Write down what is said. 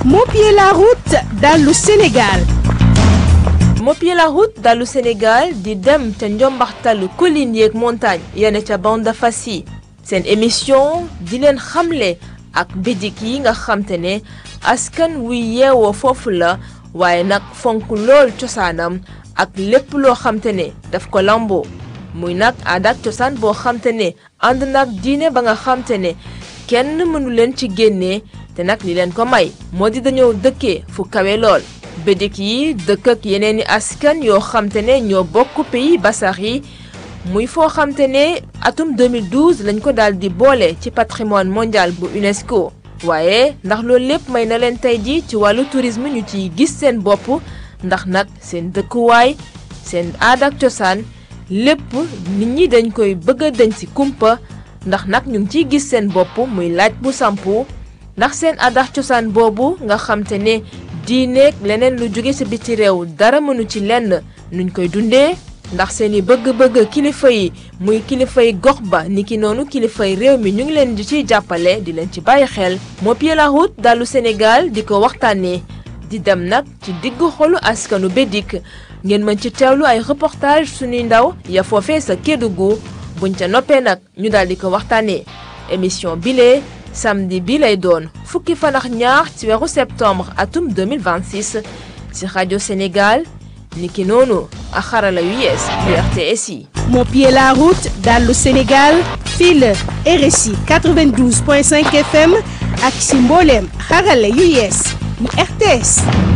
Mopier la route dans le Sénégal. Mopier la route dalu Sénégal di dem ca njombaxtalu collines yeeg montagne yene ca bande fas yi seen émission di leen xamle ak bidik yi nga xamte ne askan wuy yeewoo foofu la waaye nag fonk lool cosaanam ak lépp loo xamte ne daf ko lamboo muy nag aada ak cosaan boo xamte ne ànd nag diine ba nga xamte ne kenn mënu leen ci génnee te nag li leen ko may moo di dañoo dëkkee fu kawe lool bédik yi dëkk ak yeneeni askan yoo xamte ne ñoo bokk pays basax yi muy foo xamte ne atum 2012 lañ ko daal di boole ci patrimoine mondial bu UNESCO waaye ndax loolu lépp may na leen tey ji ci wàllu tourisme ñu ciy gis seen bopp ndax nag seen dëkkuwaay seen aada ak cosaan lépp nit ñi dañ koy bëgg a dañ ci kumpa ndax nag ñu ngi ciy gis seen bopp muy laaj bu sampu ndax seen aada ak cosaan boobu nga xamte ne diineeg leneen lu jóge ci biti réew dara mënu ci lenn nuñ koy dundee ndax seeni bëgg-bëgg kilifa yi muy kilifay gox ba niki noonu kilifay réew mi ñu ngi leen di ciy jàppale di leen ci bàyyi xel Mopier la route dalu Sénégal di ko waxtaanee di dem nag ci diggu xolu askanu Bédik ngeen mën ci teewlu ay reportage suñuy ndaw ya foofee sa Kédougou buñ ca noppee nag ñu daal di ko waxtaanee émission bile samedi bi lay doon fukki fan ak ñaar ci weeru septembre atum 2026 ci rajo Sénégal niki noonu ak xarala yu yees yu RTS yi. Mopier la route dans le Sénégal fii la RSI 92.5 FM ak si mbooleem xarala yu yees yu RTS.